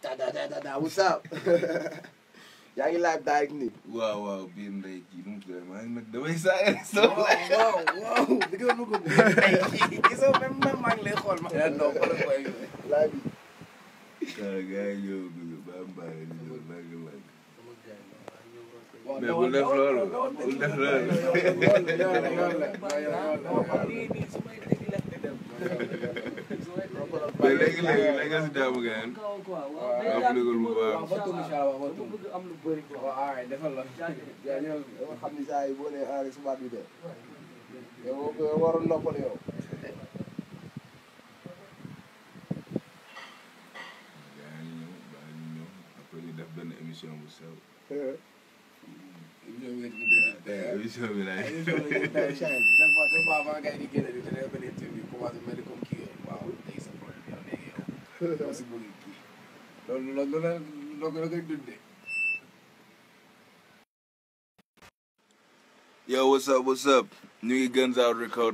da da da da da what's up yaa ngi live direct nii. waaw waaw biir ndey kii nu mu tudd maa ngi nag damay saa waaw waaw waaw di nga bëgg a gisoo même man maa ngi lay xool ma. non xoolal koy live bi. waaw gars yi ñëw bëgg ba am baax di ñëw nag nag waaw mais bul def loolu bul def loolu mais léegi léegi léegi nga si jaamu ngeen appliquer bu baax waaw ay defal la yaa ñëw dama xam ni saa yi boo nee enré subaat bi de yow boo waroon noppal yow gars yi ñëw baa ñu ñëw après ñu def benn émission bu sew émission bi laay loolu loolu la loolu la koy dundee. Yo, what's up, what's up? ñu ngi Guns Out Record.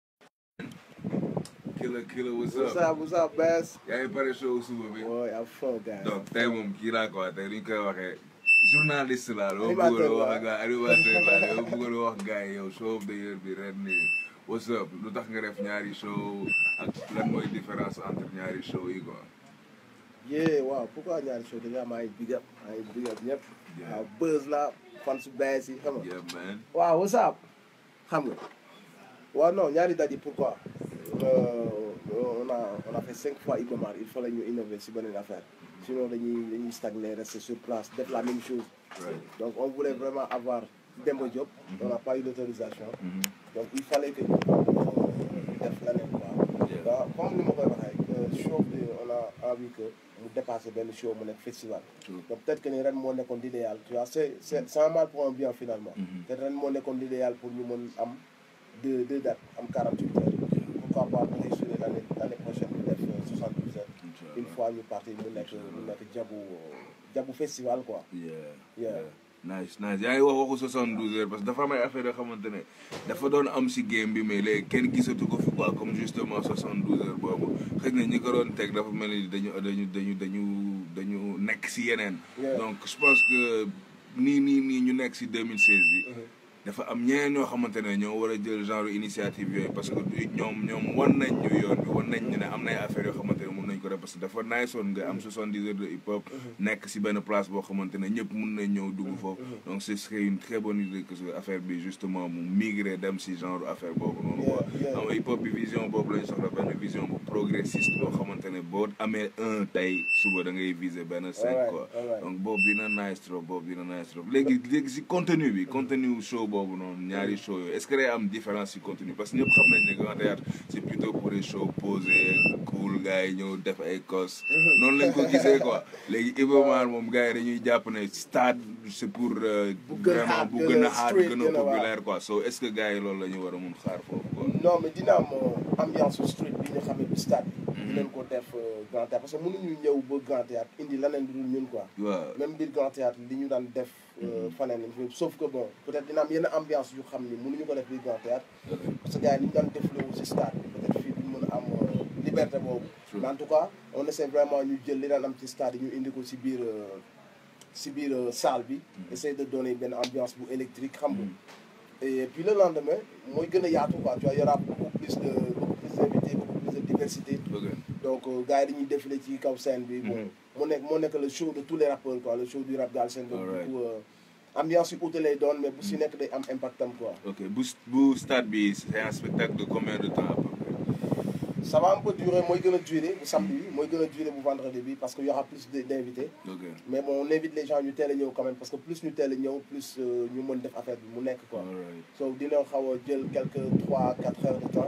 Killer, killer, what's What's up? up, what's up, Bass? yaa ngi pare show suba bi. Boy, I'm full, guys. donc tey moom kii laa ko wax tey ni ñu koy waxee journaliste laa dama Animateur bëggoon wax la. ak gars animateur laa dama bëggoon wax gars yi yow show of the year bi ren nii what's up lu tax nga def ñaari show ak lan mooy différence entre ñaari show yi quoi. Yeah, waaw pourquoi ñaari show déjà maa ngi big up maa ngi big up ñëpp. Yeah. waaw buzz la fan su Bass yi xam nga. yeah man. waaw what's up xam nga. waaw non ñaari daje pourquoi. Euh, on a on a fait cinq fois Iba Mar il fallait ñu innover si beneen affaire. sinon dañuy dañuy stagner rester sur place def la même chose. Right. donc on voulait vraiment avoir Demba Diop. on n'a pas eu l'autorisation. Mhm. donc il fallait que ñu euh, def leneen quoi. Yeah. waaw comme ni ma koy waxee euh, show bi on a envie que mu dépasser benn show mu nekk festival. True. donc peut-être que ni ren moo nekkoon l'idéal tu vois c'est c'est c'est un mal pour un bien finalement. Mhm. peut-être ren moo nekkoon l'idéal pour ñu mën am deux deux dates am 48 heures. pourquoi pas bu ñuy suivre l'année l'année prochaine ñu def euh, 72 heures. Inch'Allah. une fois ñu parti mu nekk mu nekk jabu jabu festival quoi. Yeah. Yeah. nice nice yaa ngi wax waxu 72 heures parce que dafa am ay affaire yoo xamante ne dafa doon am si game bi mais léegi kenn gisatu ko fi quoi comme justement 72 heures boobu xëy na ñi ko doon teg dafa mel ni dañu dañu dañu dañu dañu nekk si yeneen. Yeah. donc je pense que nii nii nii ñu nekk si 2016 bi. dafa am ñeneen ñoo xamante ne ñoo war a jël genre initiative yooyu parce que du ñoom ñoom wan nañ ñu yoon bi wan nañ ñu ne am na ay affaires yoo xamante ne mun nañ ko def parce que dafa nice woon nga am 70 heures de hip hop nekk si benn place boo xamante ne ñëpp mun nañ ñëw dugg foofu donc ce serait une très bonne idée que ce affaire bi justement mu migrer dem si genre affaire boobu noonu quoi Yeah, yeah. xam nga hip hop bi vision boobu lañ soxla benn vision bu progressiste boo xamante ne boo amee un tey suba da ngay viser benn cinq Alright, quoi alright. donc boobu dina nice trop boobu dina nice trop léegi léegi si contenu bi contenu show boobu noonu ñaari show yooyu est-ce que day am différence si contenu parce que ñëpp xam nañ ne Grand Théâtre c'est plutôt pour des shows posés cool gars yi ñëw def ay cos noonu lañ ko gisee quoi léegi Iba Mar moom gars yi dañuy jàpp ne stade c'est pour euh, Bu gën a vraiment hard, bu gën gën a a hard street, gën gën a a waaw. populaire quoi so est-ce que gars yi loolu la ñu war a mun xaar foofu quoi non mais dina am euh, ambiance su street bi nga xam ne bi stade bi. dinañ ko def euh, grand théâtre parce que mënuñu ñëw ba grand théâtre indi leneen lu dul ñun quoi. waaw même biir grand théâtre li ñu daan def euh, faneen lañ fi sauf que bon peut-être dina am yenn ambiance yu xam ni mënuñu ko def biir grand théâtre parce que gars yi li ñu daan def loolu si stade bi peut-être fii duñ mën a am euh, liberté boobu. True. mais en tout cas on essaie vraiment ñu jël li daan am ci stade yi ñu indi ko si biir euh, si biir euh, salle bi. essayer de donner benn ambiance bu électrique xam nga. Et puis le lendemain, moi, il y a tout, quoi. Tu vois, il y aura beaucoup plus de beaucoup plus d'invités, beaucoup plus de diversité. ok Donc, euh, gars, ils défilent ci kaw scène bi. Bon, Mhm. mon nek mon nek le show de tous les rappeurs quoi, le show du rap galsen donc Alright. du coup euh, ambiance yu ute lay doon mais bu si nekk day am impact am quoi. ok bu bu stade bi c'est un spectacle de combien de temps à peu près Ça va un peu durer, mooy gën a durer bu samedi bi, mooy gën a durer bu vendredi bi parce que y aura plus de- d'invités. ok Mais bon, on invite les gens ñu teel a ñëw quand même parce que plus ñu teel a ñëw plus euh, ñu mën def affaire bi mu nekk quoi. alright so dina xaw a jël quelques trois quatre heures de temps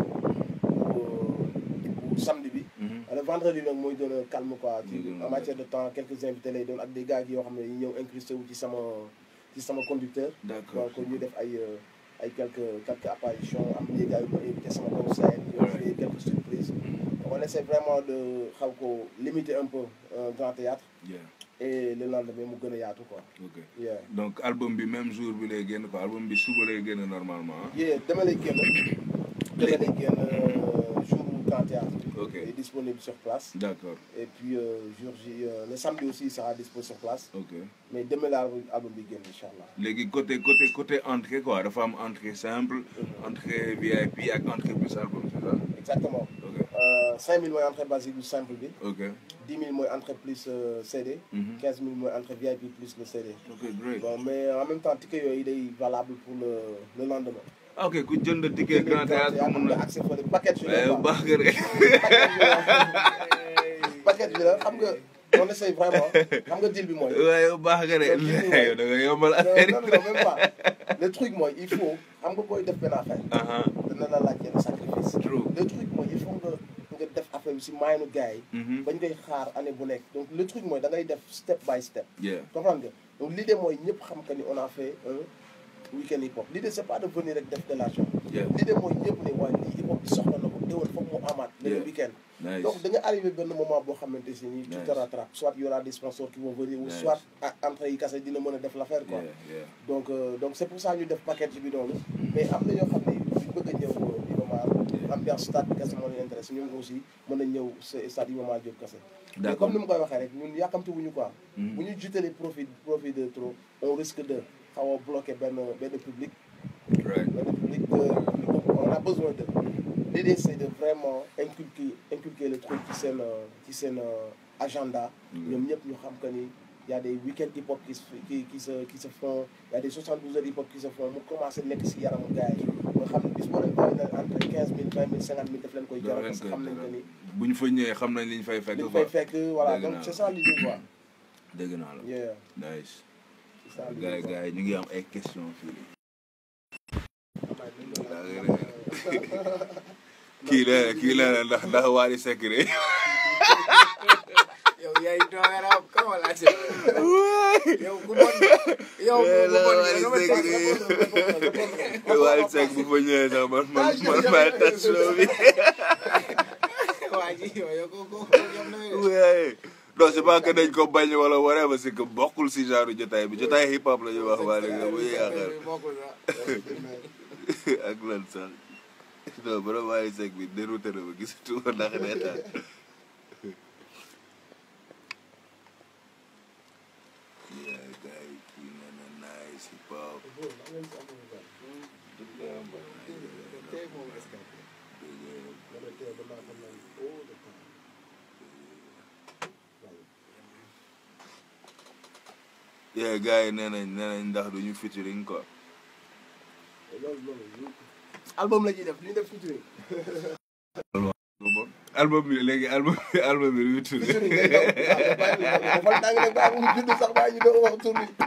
pour pour samedi bi. Mhm. le vendredi nag mooy gën a calme quoi ci Mooy gën a en matière de temps quelques invités lay doon ak des gars yoo xam ne yi ñëw incrusté wu ci sama ci sama conducteur. d'accord donc ñu def ay euh, ay quelques quelques apparitions am des gars yu ma invité sama kaw scène. ñu Ouais. quelques surprises. on essaie vraiment de xaw ko limiter un peu euh, grand théâtre yeah et le lendemain mu gën a yaatu quoi. ok yeah donc album bi même jour bi lay génn quoi album bi suba lay génn normalement ah. yeah dama lay génn dama lay génn euh, jour grand théâtre Ok. est disponible sur place d'accord et puis euh, jour J euh, le samedi aussi il sera dispo sur place ok mais demain la album bi génn incha allah léegi côté côté côté entrée quoi dafa am entrée simple entrée VIP ak entrée plus album c'est ça exactement ok euh, 5000 mooy entrée basique bu simple bi ok 10 000 mooy entrée plus euh, CD Mhm. 15 000 mooy entrée VIP plus le CD ok great bon mais en même temps ticket yooyu day valable pour le le lendemain ok ku jënd ticket grand théâtre am mun nga na accès fële paquet bi waaye la bu baax nga rek paquet bi la xam nga on essaye vraiment xam nga deal bi mooy waaye bu baax nga rek yow da nga yombal affaire non non même pas le truc mooy il faut xam nga booy def benn affaire aha dana la laaj yenn sacrifice true le truc mooy il faut nga nga def affaire bi si maayanu gars yi Mhm. bañ koy xaar année bu nekk donc le truc mooy da ngay def step by step yeah comprendre nga donc l'idée mooy ñëpp xam que ni on a fait un week-end hip hop l'idée c'est pas de venir rek def de l'argent yeah l'idée mooy ñëpp ne waaye lii hip hop bi soxla na ko déwén foog mu amaat le Yeah. week-end nice donc da nga arrivé benn moment boo xamante si nii tu Nice. te rattrapes soit il y aura des sponsors qui vont venir ou Nice. soit ah, entrée yi kase dina mën a def l'affaire quoi yeah yeah donc euh, donc c'est pour ça ñu def package bi noonu mais am na ñoo xam ne duñ bëgg a ñëw Iba Mar ambiance stade bi kese moo leen intéressé ñun aussi mën nañ ñëw sa- stade Iba Mar Diop kese mais d'accord comme ni ma koy waxee rek ñun yàkkamti wuñu quoi Mhm. bu ñu jutalee profit profit de trop on risque de xaw a bloquer benn benn public right benn public de on a besoin de l'idée c'est de vraiment inculquer inculquer le truc ci seen euh, ci seen euh, agenda Mhm. ñoom ñëpp ñu xam que ni y a des week-end hip hop qui se qui qui se qui se font y a des 72 heures hip hop qui se font mu commencé nekk si yaramu gars yi nga xam ne bis boo leen bàyyi na entre 15 000 20 000 50 000 daf leen koy jaral parce que xam nañ que ni bu ñu fa ñëwee xam nañ li ñu fay fekk li ñu quoi fay fekk voilà Dégg donc naa c'est la. ça l'idée quoi dégg naa la yeah nice c'est ça gars l'idée yi quoi. gars yi ñu ngi am ay questions fii nii Kii kii la kii la ndax ndax Wally Seck de yow yaay doyara kama la ci yow ku bon yow ku bon yow ma teg Wally Seck bu fa ñëwee sax man man man maay tas show bi waa ji yow yow ko ko yow na waaye non c'est pas que dañ ko bañ wala whatever c'est que bokkul si genre jotaay bi jotaay hip hop la ñuy wax Wally nga bu yaakaar bokkul sax ak lan sax non borom Wally Seck bi dérouté na ma gisatu ko ndax reetaan yeah gars yi kii nee na nice hip hop tey moom est-ce que yeah gars yi nee nañ nee nañ ndax duñu featuring quoi loolu loolu album la ñuy def li ñu def featuring album bi léegi album bi album bi lu mu tudd featuring day daw waaw bàyyi ñu dafa tàng nag bàyyi mu judd sax bàyyi ñu doon wax tur bi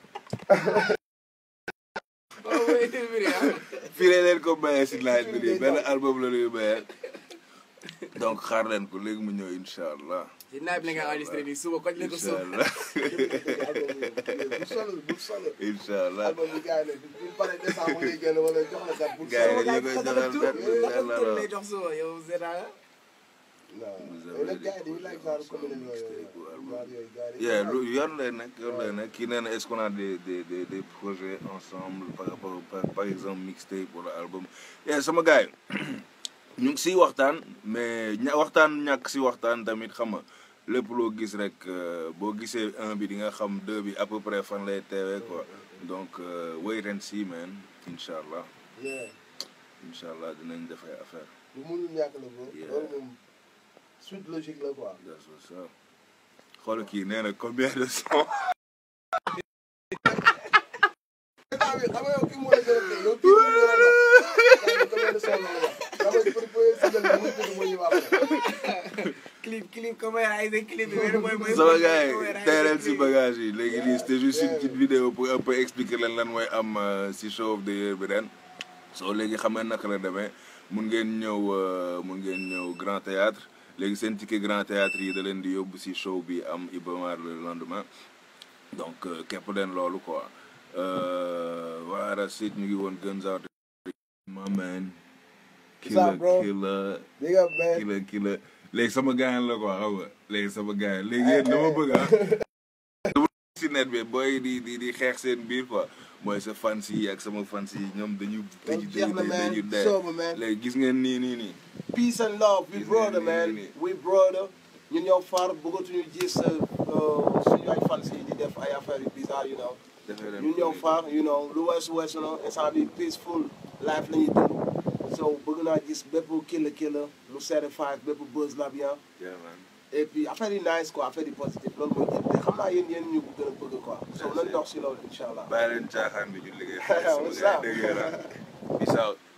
oh oui interview ah fii la leen ko mayee si laaj bi nii benn album la ñuy mayee donc xaar leen ko léegi mu ñëw incha allah ci naaj bi la nga enregistré nii suba koñ leen ko incha suba allah bu sol bu sol incha allah album bi gars yi ne bu pare décembre ngay génn wala jox la sax bu Gars yi sol dañu koy joxal benn benn tur la lay jox suba yow Zera non mais nag gars yi dañuy laaj genre commune yooyu genre yooyu gars yi yeah lu yoon lay nekk yoon lay nekk kii nee na est-ce qu'on a des des des des projets ensemble par rapport par par exemple mixtape wala album yeah sama gars yi ñu ngi siy waxtaan mais ña waxtaan ñàkk si waxtaan tamit xam nga lépp loo gis rek euh, boo gisee un bi di nga xam deux bi à peu près fan lay teewee quoi donc euh, wait and see man incha allah yeah incha allah dinañ def ay affaire lu mënul ñàkk la bro Yeah. loolu moom suite logique la quoi that's what's up xool kii nee na combien de son ah oui xam nga yow kii moo la gën a tey yow kii moo la gën a dox combien de son la wax dama pour pour single bi muy tudd mooy wax clip clip caméra ay des clip bi mooy mooy sama gars yi teereel si bagage yi léegi nii c'était juste une petite vidéo pour un peu expliquer leen lan mooy am euh, si show of the year bi ren soo léegi xam nga naka la demee mun ngeen ñëw euh, mun ngeen ñëw grand théâtre léegi seen ticket grand théâtre yi da leen di yóbbu si show bi am Iba Mar le lendemain donc euh, képp leen loolu quoi euh, voilà that's it ñu ngi woon Guns Out my man What's up, bro? killer big up man killer killer léegi sama gaañ la quoi xam nga léegi sama gaañ léegi yéen dama bëgg ah. dama si net bi booy di di di xeex seen biir quoi mooy sa fans yi ak sama fans yi ñoom dañu dañu jeex na dañu man dañu dee sober man léegi gis ngeen nii nii nii peace and love we Gis brother ngeen man nii, nii. we brother ñun ñoo far bëggatuñu gis uh, suñu ay fans yi di def ay affaires yu bizarre you know defee leen ñun ñoo far you know lu weesu weesu na instant bi peaceful life la ñuy dund so bëgg naa gis bépp killa killa lu certified bépp buzz la bien Yeah, man. et puis affaire yi nice quoi affaire yi positif loolu mooy jël te xam naa yéen yéen ñu ko gën a bëgg quoi so nañ dox si loolu incha allah bàyyi leen caaxaan bi ñu liggéey What's sama gars up? yi dégg nga peace out